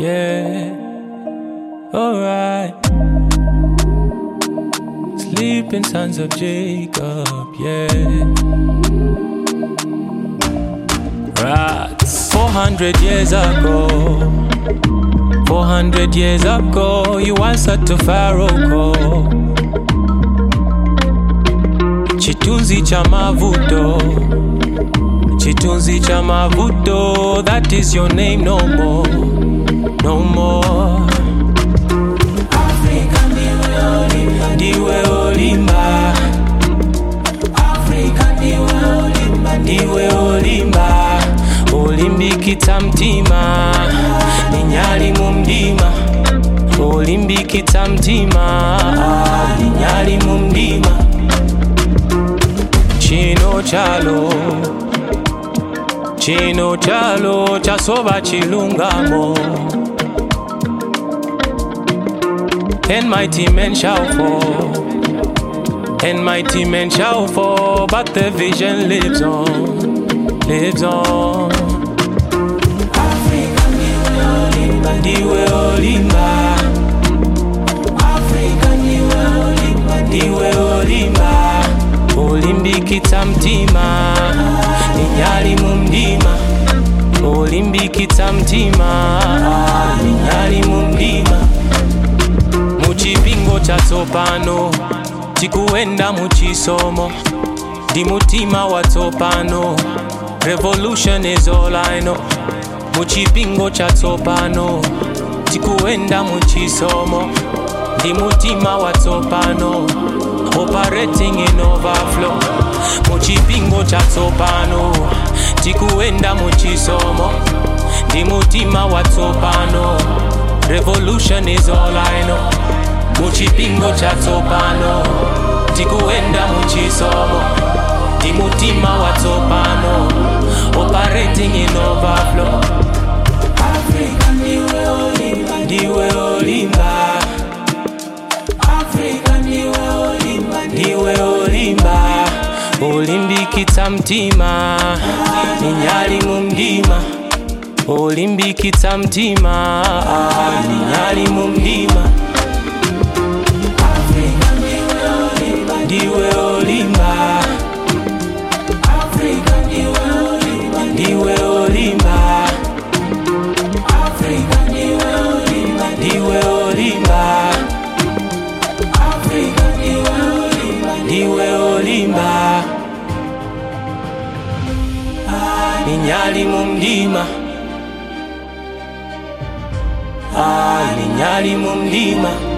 yeah. Alright. Sleeping sons of Jacob, yeah. Rats. 400 years ago, 400 years ago, you answered to Pharaoh call. Chitunzi cha mavuto, chitunzi cha mavuto, that is your name no more, no more. Africa ndiwe olimba, ndiwe olimba. Africa ndiwe olimba, ndiwe olimba. Olimbikitsa mtima, ninyali mu mdima. Olimbikitsa mtima, ninyali mu mdima. Chino chalo, chino chalo, chasoba chilungamo. And mighty men shall fall, and mighty men shall fall, but the vision lives on, lives on. Africa ndiwe olimba, ndiwe olimba. Africa ndiwe olimba, ndiwe olimba. Olimbikitsa mtima, ninyali mu mdima. Olimbikitsa mtima, ninyali mu mdima. muchipingo chatsopano tikuenda muchisomo ndi mutima watsopano revolution is all I know muchipingo chatsopano tikuenda muchisomo ndi mutima watsopano operating in overflow muchipingo chatsopano tikuenda muchisomo ndi mutima watsopano revolution is all I know muchipingo chatsopano tikuenda muchisomo ndi mutima watsopano operating in overflow Africa ndiwe olimba ndiwe olimba Africa ndiwe olimba ndiwe olimba olimbikitsa mtima ninyali mu mdima olimbikitsa mtima ninyali mu mdima Africa ndiwe olimba ndiwe olimba Africa ndiwe olimba ndiwe olimba Africa ndiwe olimba ndiwe olimba Africa ndiwe olimba ndiwe olimba ninyali mu mdima Ah, ninyali mu mdima